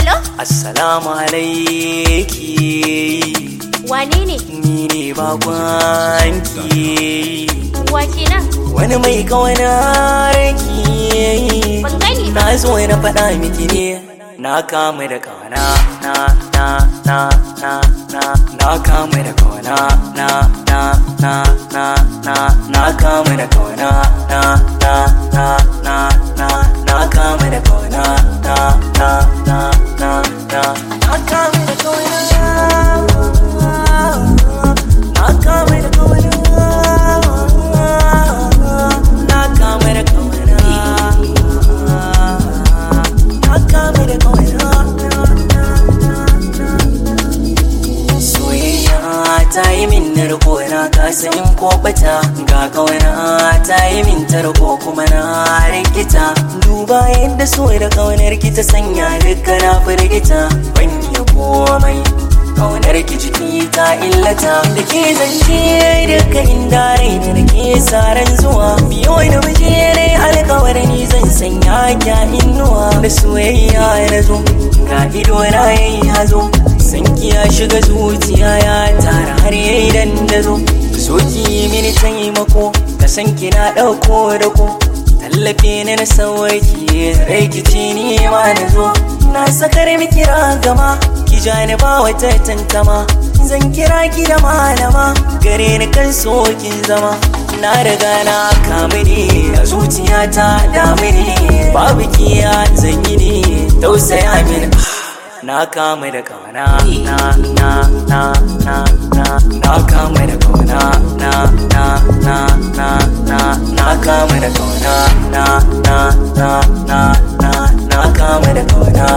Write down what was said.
Hello? Assalamu alaiki Wane ne? ni ne bakwanki Wa kenan? wani mai kawanarki Ban gani ba. na zo na faɗa miki ne na kama da kawana na na na na na na kama da kawana na na na na na na kama da kawana na na na na na na kama da kawana na na na na na na kama da kawana na kama da kawana na kama da kawana na kama da kawana soyayya ta yi min narko na kasa in ko bata ga kawana ta yi min tarko kuma na rikita duba yadda so da kaunar ki ta sanya duka na firgita ban yi komai kaunar ki jiki ta illata da ke zance duka inda raina da ke saran zuwa biyo da muje ne alkawar ni zan sanya kya innuwa da soyayya na zo ga ido na yayi hazo sanki ya shiga zuciya ya tara har yayi dandazo so ki mini taimako ka san ki na dauko da ko tallafe ni na sauki rikici ni ma na zo na sakar miki ragama ki ja ni ba wata tantama zan kira ki da malama gare ni kan so kin zama na riga na kamu ne a zuciyata damu ne babu kiya zan yi ne tausaya mini na kama da kauna na na na na na na kama da kauna na na na na na na kama da kauna na na na na na na kama da kauna